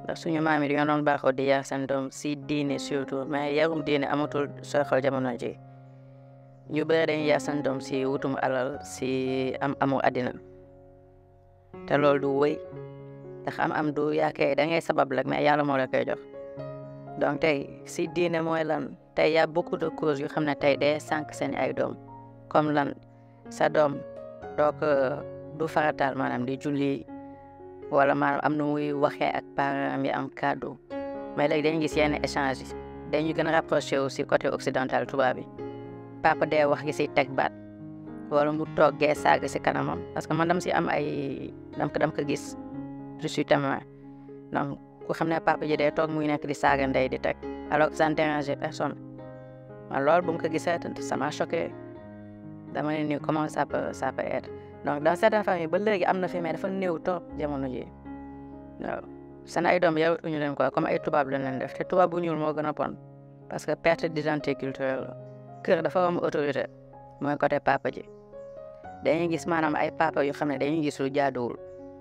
ndax suñu maam yi dañoo doon baaxoo di yar seen doom si diine surtout mais yarum diine amatul sooy xool jamono ji ñu bëri dañuy yar seen doom si wutum alal si am amu àddina te loolu du wëy ndax am am du yaakee da ngay sabab rek mais yàlla moo la koy jox donc tey si diine mooy lan tey y a beaucoup de causes yu xam ne tey day sànq seen ay doom comme lan sa doom donc du farataal maanaam di julli wala maanaam am na muy waxee ak parents yi am kàddu mais léegi dañuy gis yenn échange yi dañuy gën a rapproché aussi côté occidental tubaab bi papa dee wax gi si teg baat wala mu toggee saaga si kanamam parce que man dam si am ay dam ko dam ko gis je suis témoin donc ku xam ne papa ji day toog muy nekk di saaga ndey di teg alors que ça ne dérange personne man loolu bu mu ko gisee ça m'a choqué dama ne nii comment ça peut ça peut être donc dans certaines familles ba léegi am na fi mais dafa néew trop jamono ji waaw seen ay doom yarutuñu leen quoi comme ay tubaab lañ leen def te tubaab bu ñuul moo gën a bon parce que perte d'identité culturelle la kër dafa am autorité mooy côté papa ji dañuy gis maanaam ay papa yu xam ne dañuy gis lu jaaduwul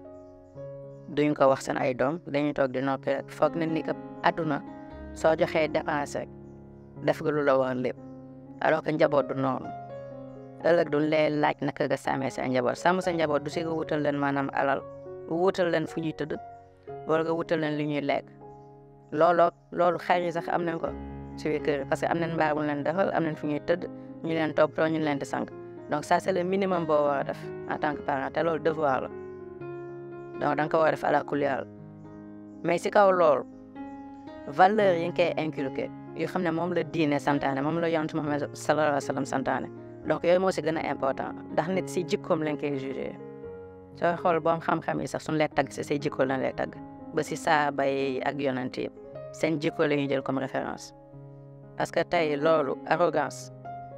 duñ ko wax seen ay doom dañuy toog di noppi rek foog na ni que àdduna soo joxee dépense rek def nga lu la war lépp alors que njaboot du noonu ëllëg duñ lay laaj naka nga sàmmee sa njaboot sàmm sa njaboot du si nga wutal leen maanaam alal wutal leen fu ñuy tëdd wala nga wutal leen li ñuy lekk looloo loolu xar yi sax am nañ ko si biir kër parce que am nañ mbaar bu leen defal am nañ fu ñuy tëdd ñu leen toppatoo ñu leen di sànq donc ça c'est le minimum boo war a def en tant que parent te loolu devoir la donc da nga ko war a def à la couleur mais si kaw loolu valeur yi nga koy inculqué yoo xam ne moom la diine santaane moom la yonent Muhammad sallallahu alayhi wa sallam santaane donc yooyu moo si gën a important ndax nit si jikkoom lañ koy jugé sooy xool boom xam-xam yi sax suñu lay tagg si say jikko lañ lay tagg ba si saaba yi ak yonent yi seen jikko la ñuy jël comme référence parce que tey loolu arrogance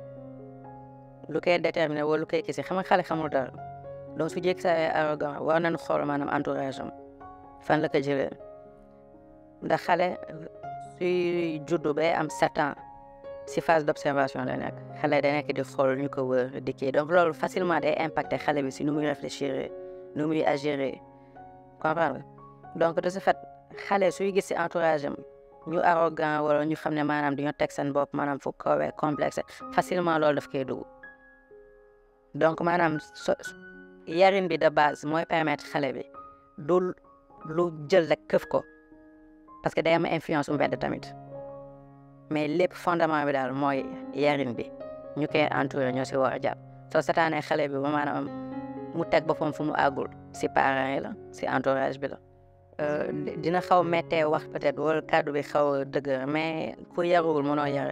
lu koy déterminer wala lu koy kisi xam nga xale xamul dara donc su jékki saa arrogant war nañu xool maanaam entourage am fan la ko jëlee ndax xale suy juddu bay am sept ans si phase d' observation la nekk xale da nekk di xool ñu ko wër di kii donc loolu facilement day impacté xale bi si nu muy réfléchir nu muy agir comprendre donc de ce fait xale suy gis si entourage am ñu arrogant wala ñu xam ne maanaam dañoo teg seen bopp maanaam fu kawee complexe facilement loolu daf koy dugg donc maanaam so yarin bi de base mooy permettre xale bi du lu jël rek këf ko parce que day am influence mbedd tamit mais lépp fondement bi daal mooy yarin bi ñu koy entouré ñoo si war a jàpp soo setaanee xale bi ba maanaam mu teg boppam fu mu àggul si parents yi la si entourage bi la dina xaw méttee wax peut-être wala kàddu bi xaw a dëgër mais ku yaruwul mënoo yare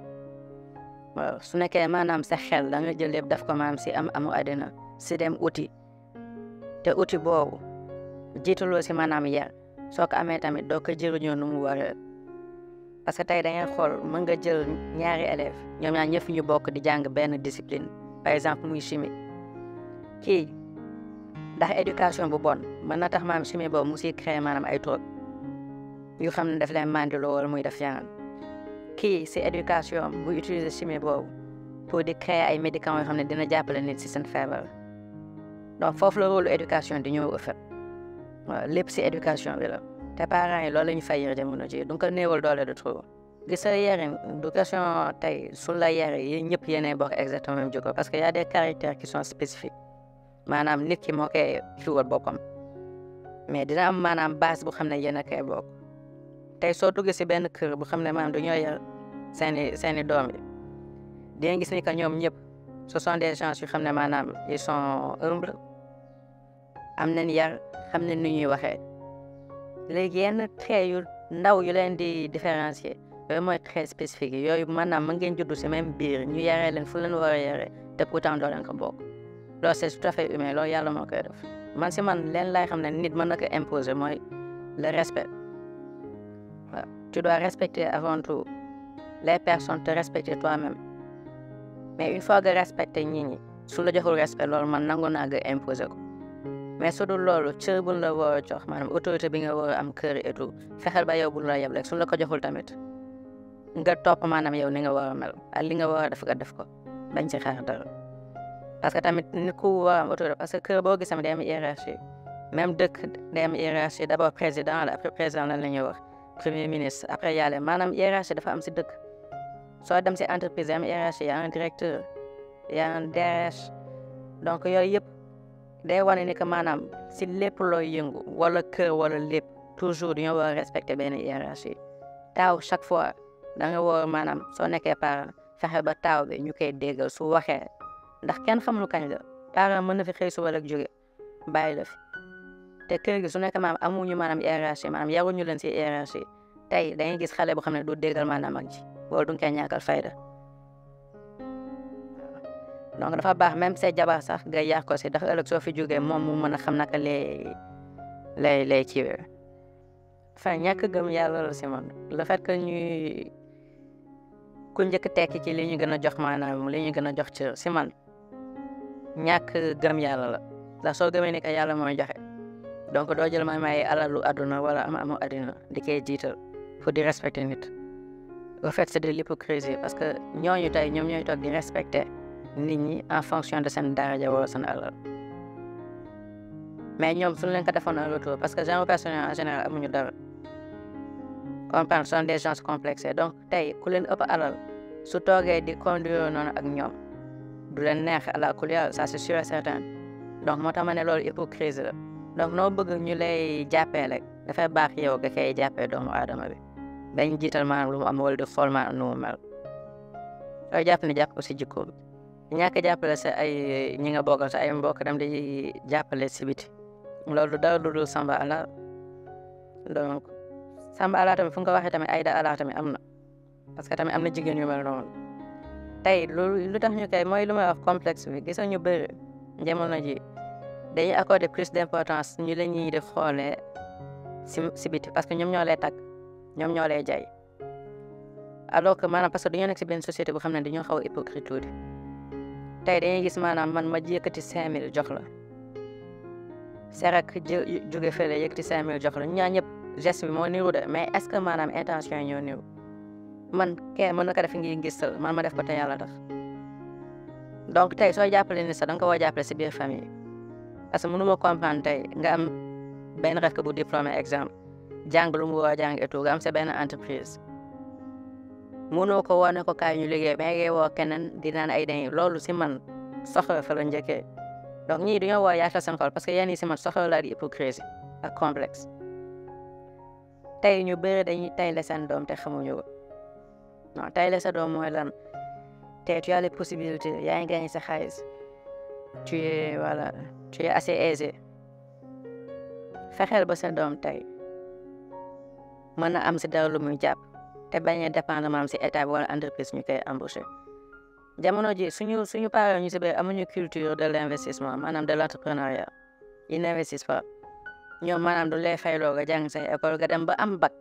waaw su nekkee maanaam sa xel da nga jël lépp daf ko maanaam si am amu àddina si dem uti te uti boobu jiitaloo si maanaam yar soo ko amee tamit doo ko jëriñoo nu mu waree parce que tey da ngay xool mën nga jël ñaari élèves ñoom ñaar ñëpp ñu bokk di jàng benn discipline par exemple muy chimie kii ndax éducation bu bon mën na tax maanaam chimie boobu mu siy créé maanaam ay drogue yu xam ne daf leen mandiloo wala muy def yeneen kii si éducation bu utiliser chimie boobu pour di créer ay médicaments yoo xam ne dina jàppale nit si seen feebar donc foofu la rôle éducation di ñëw ëffet waaw lépp si éducation bi la te parents yi loolu la ñu fay yër jamono ji du ko néewal doole de trop gis sa yarin du question tey su la yare yi ñëpp yéenay bokk exactement même jikko parce que y a des caractères qui sont spécifiques maanaam nit ki moo koy kiwal boppam mais dina am maanaam base bu xam ne yéen a koy bokk tey soo duggee si benn kër bu xam ne maanaam dañoo yar seeni seeni doom yi di nga gis ni que ñoom ñëpp ce sont des gens yu xam ne maanaam ils sont humbles am nañ yar xam nañ ni ñuy waxee léegi yenn trait yu ndaw yu leen di différencier yooyu mooy trait spécifique yi yooyu maanaam mën ngeen juddu si même biir ñu yaree leen fu leen war a yaree te pourtant doo leen ko bokk loolu c'est tout à fait humain loolu yàlla moo koy def man si man leen lay xam ne nit mën na ko imposer mooy le respect waaw tu dois respecter avant tout les personnes te respecter toi-même mais une fois que respecter nit ñi su la joxul respect loolu man nangu naa nga imposer ko mais su dul loolu cër buñ la war a jox maanaam autorité bi nga war a am kër et tout fexeel ba yow buñ la yeb rek suñ la ko joxul tamit nga topp maanaam yow ni nga war a mel ak li nga war a def nga def ko bañ ci xaar dara parce que tamit nit ku war a am autorité parce que kër boo gis tamit day am hiérarchie même dëkk day am hiérarchie d' abord président la après président lan la ñuy wax premier ministre après yàlla maanaam hiérarchie dafa am si dëkk soo dem si entreprise am hiérarchie y a un directeur y a un DRH donc yooyu yëpp day wane ni que maanaam si lépp looy yëngu wala kër wala lépp toujours dañoo war a respecter benn hiérarchie taaw chaque fois da nga war maanaam soo nekkee parent fexe ba taaw bi ñu koy déggal su waxee ndax kenn xamul kañ la parent mën na fi xëy suba rek jóge bàyyi la fi te kër gi su nekk maanaam amuñu maanaam hiérarchie maanaam yaruñu leen si hiérarchie tey da ngay gis xale boo xam ne du déggal maanaam mag ji wala du nga koy ñàkkal fayda donc dafa baax même say jabar sax nga yar ko si ndax ëllëg soo fi jógee moom mu mën a xam naka lay lay lay kiiwee enfin ñàkk gëm yàlla la si man le fait que ñuy ku njëkk tekki ci li ñu gën a jox maanaam li ñu gën a jox ci si man ñàkk gëm yàlla la ndax soo gëmee ni que yàlla mooy joxe donc doo jël may may alalu àdduna wala am amu àddina di koy jiital pour di respecter nit au fait c'est de l'hypocrisie parce que ñooñu tey ñoom ñooy toog di respecter nit ñi en fonction de seen daraja wala seen alal mais ñoom suñu leen ko defoon un retour parce que genre personne en général amuñu dara comprendre sont des gens complexés donc tey ku leen ëpp alal su toogee di conduire noonu ak ñoom du leen neex à la couleur ça c'est sûr et certain donc moo tax ma ne loolu hypocrisie la donc noo bëgg ñu lay jàppee rek dafay baax yow nga koy jàppee doomu aadama bi dañ jiital maanaam lu mu am wala di xool maanaam nu mu mel sooy jàpp ne jàpp ko si jikko bi ñàkk jàppale sa ay ñi nga bokkal sa ay mbokk dem di jàppale si biti loolu dara lu dul samba ala donc samba ala tamit fu nga ko waxee tamit ayda ala tamit am na parce que tamit am na jigéen yu mel noonu tey loolu lu tax ñu koy mooy lu may wax complexe bi gis ñu bëri jamono ji dañuy accorder plus d' importance ñu la ñuy def xoolee si si biti parce que ñoom ñoo lay tàgg ñoom ñoo lay jaay alors que maanaam parce que dañoo nekk si benn société bu xam ne dañoo xaw a hypocrite tuuti tey dañuy gis maanaam man ma yëkkati cinq mille jox la serak jóge fële yëkkati cinq mille jox la ñaa ñëpp geste bi moo niru de mais est ce que maanaam intention yi ñoo niru man kee mën na ko def ngi gisal man ma def ko te yàlla tax donc tey soo jàppale ni sax da nga ko war a jàppale si biir famille parce que mënu ma comprendre tey nga am benn rek bu diplômé exemple jàng lu mu war a jàng et tout nga am sa benn entreprise mënoo ko woo ne ko kaay ñu liggéey mais ngay woo keneen di naan ay dañuy loolu si man soxla fa la njëkkee donc ñii dañoo war a yaatal seen xol parce que yéen ñii si man soxla laa di hypocrisie ak complexe tey ñu bëri dañuy tay la seen doom te xamuñu ko non tay la sa doom mooy lan te tu as les possibilités yaa ngi gagné sa xaalis tu es voilà tu es assez aisé fexeel ba sa doom tey mën na am si dara lu muy jàpp te bañ a dépendre maanaam si état bi wala entreprise ñu koy embauché jamono ji suñu suñu parents ñu si bëri amuñu culture de l' investissement maanaam de l' entrepreneuriat ils n'investissent pas ñoom maanaam du lay fayloo nga jàng say école nga dem ba am bac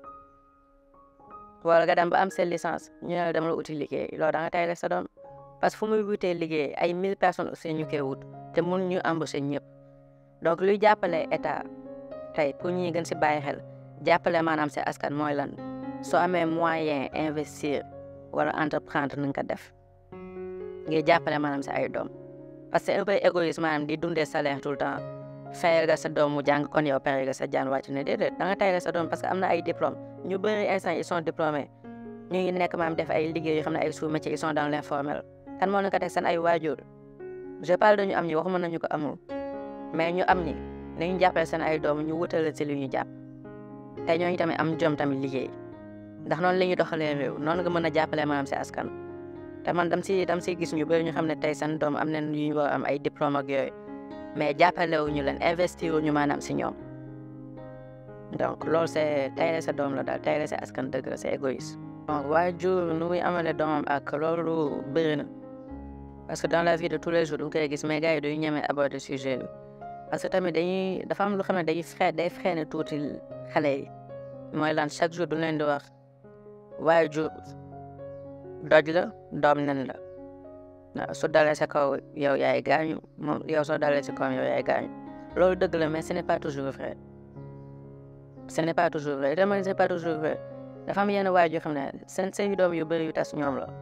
wala nga dem ba am sa licence ñu ne la dem la uti liggéey loolu da nga tay rek sa doom parce que fu muy wutee liggéey ay mille personnes aussi ñu koy wut te mun ñu embauché ñëpp donc luy jàppale état tey pour ñi gën si bàyyi xel jàppale maanaam si askan mooy lan soo amee moyen investir wala entreprendre na nga ko def ngir jàppale maanaam si ay doom parce que un peu égoïsme maanaam di dundee salaire tout le temps fayal nga sa doom mu jàng kon yow pare nga sa jaan wàcc ne déedéet da nga tay sa doom parce que am na ay diplôme ñu bëri instant ils sont diplômés ñu ngi nekk maanaam def ay liggéey yoo xam ne ay sous-métiers ils sont dans l'informel kan moo leen ko teg seen ay waajur je parle de ñu am ñi waxuma nañu ko amul mais ñu am ñi nañu jàppale seen ay doom ñu wutale si li ñu jàpp te ñooñu tamit am jom tamit liggéey ndax noonu la ñuy doxalee réew noonu nga mën a jàppale maanaam si askan te man dam si dam si gis ñu bëri ñu xam ne tey seen doom am nañ yu ñu war am ay diplôme ak yooyu mais jàppale wu ñu leen investir wu ñu maanaam si ñoom donc loolu c' est tey sa doom la daal tey sa askan dëgg la c' est égoïste. donc waajur nu muy amale doomam ak loolu bëri na parce que dans la vie de tous les jours du nga koy gis mais gars yi dañuy ñeme aborder sujet bi parce que tamit dañuy dafa am lu xam ne dañuy frais day freiné tuuti xale yi mooy lan chaque jour du leen di wax waajur doj la doom nen la. waaw su dalee sa kaw yow yaay gaañu moom yow soo dalee sa kaw yow yaay gaañu loolu dëgg la mais ce n'est pas toujours vrai ce n'est pas toujours vrai dama ne c'est pas toujours vrai dafa am yenn waay yoo xam ne seen seen doom yu bëri yu tas ñoom la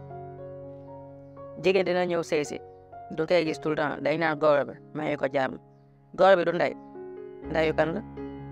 jigéen dina ñëw sëy si du koy gis tout le temps day naan góor bi mayu ko jàmm góor bi du ndey ndayu kan la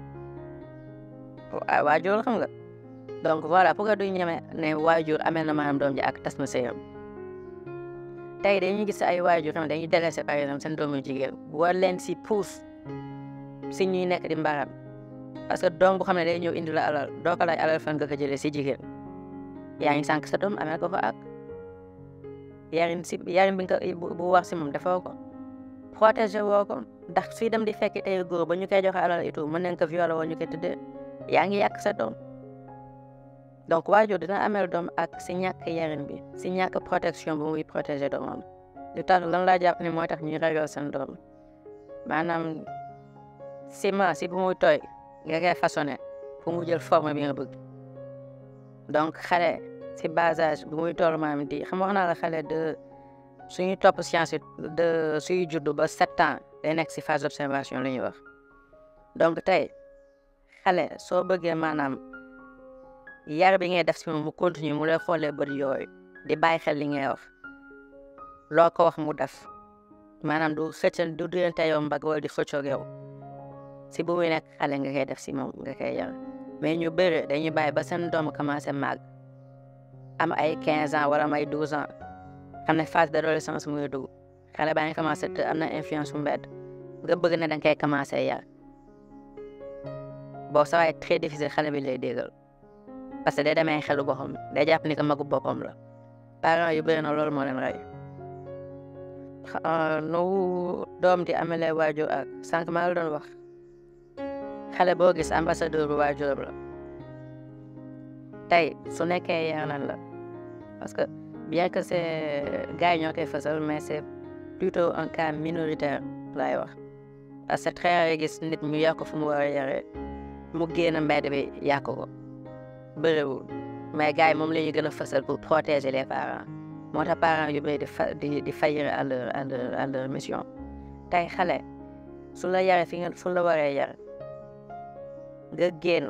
wa- waajur xam nga donc voilà pourquoi duñ ñeme ne waajur amee na maanaam doom ji ak tas na sëyam tey dañuy gis ay waajur xam ne dañuy délaissé par exemple seen doomu jigéen war leen si puus si ñuy nekk di mbaram parce que doom bu xam ne day ñëw indi la alal doo ko laaj alal fan nga ko jëlee si jigéen yaa ngi sànq sa doom amee ko fa ak yarin si yarin bi nga ko bu wax si moom defoo ko protéger woo ko ndax suy dem di fekk tey góor ba ñu koy joxe alal et tout mën nañ ko violer woo ñu koy tëddee yaa ngi yàq sa doom donc waajur dina amel doom ak si ñàkk yarin bi si ñàkk protection bu muy protéger doomam lu tax lan laa jàpp ne mooy tax ñuy ragal seen doom maanaam ciment si bu muy tooy nga koy façonné pour mu jël forme bi nga bëgg donc xale si bas âge bu muy toll maam di xam wax naa la xale de suñuy topp science de suy juddu ba sept ans day nekk si phase d' observation la ñuy wax donc tey xale soo bëggee maanaam yar bi ngay def si moom mu continue mu lay xoolee bët yooyu di bàyyi xel li ngay wax loo ko wax mu def maanaam du xëccal du duyante yow mbag wala di xëccoog yow si bu muy nekk xale nga koy def si moom nga koy yar mais ñu bëri dañuy bàyyi ba seen doom commencé màgg am ay 15 ans wala am ay 12 ans xam ne phase d' adolescence muy dugg xale baa ngi commencé te am na influence bu mbedd nga bëgg ne da nga koy commencé yar boo sa waay très difficile xale bi lay déggal parce que day demee xelu boppam day jàpp ni que magu boppam la parents yu bëri na loolu moo leen rey nu doom di amelee waajur ak sànq maa la doon wax xale boo gis ambassadeur bu waajuram la tey su nekkee yar nañ la parce que bien que c'est gars yi ñoo koy fësal mais c'est plutôt un cas minoritaire laay wax parce que très rare gis nit ñu yar ko fu mu war a yaree mu génn mbedd bi yàq ko bëriwul mais gars yi moom la ñuy gën a fësal pour protéger les parents moo tax parents yu bëri di fa di di faillir à leur à leur à leur mission tey xale su la yaree fi nga fu la waree yar nga génn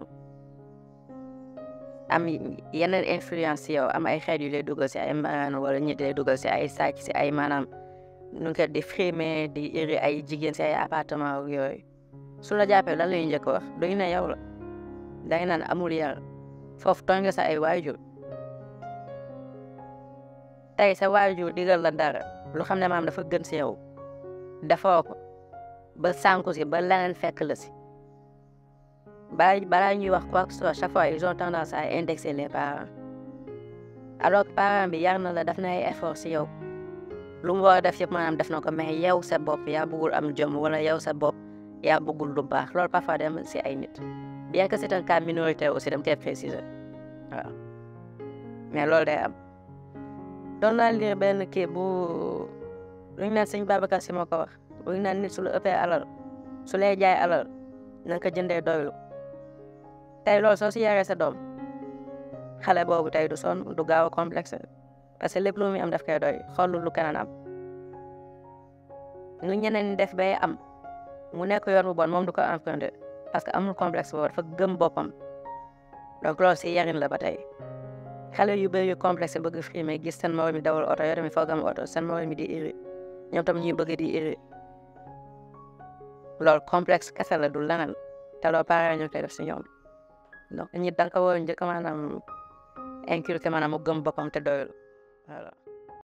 am yeneen influence si yow am ay xeet yu lay dugal si ay mbaraan wala ñi lay dugal si ay sàcc si ay maanaam nu nga di frimer di iri ay jigéen si ay appartement ak yooyu su la jàppee lan la ñuy njëkk wax duñu ne yow la danga naan amul yar foofu tooñ nga sa ay waajur tey sa waajur digal la dara lu xam ne maam dafa gën si yow defoo ko ba sànku si ba leneen fekk la si balaa balaa ñuy wax quoi que ce soit chaque fois ils ont tendance à indexer les parents alors que parent bi yar na la def na ay effort si yow lu mu war a def yëpp maanaam def na ko mais yow sa bopp yaa bëggul am jom wala yow sa bopp yaa bëggul lu baax loolu parfois dem si ay nit bien que c'est un cas minoritaire aussi dem koy préciser waaw mais loolu day am doon naa lire benn kii bu lu ñu naan sëñ Babacar Si moo ko wax lu ñu naan nit su la ëppee alal su lay jaay alal na nga ko jëndee doylu tey loolu soo si yaree sa doom xale boobu tey du sonn du gaaw a complexe parce que lépp lu muy am daf koy doy xoolul lu keneen am nu ñeneen ñi def bay am mu nekk yoon bu bon moom du ko emprunté parce que amul complexe boobu dafa gëm boppam donc loolu si yarin la ba tey xale yu bëri yu complexe bëgg frimer gis seen morom mi dawal oto yoo tamit foog am oto seen morom mi di iri ñoom tam ñuy bëgg di iri loolu complexe kese la du leneen te loolu parents ñoo koy def si ñoom donc ñi da nga ko war a njëkk maanaam inculquer maanaam mu gëm boppam te doyul voilà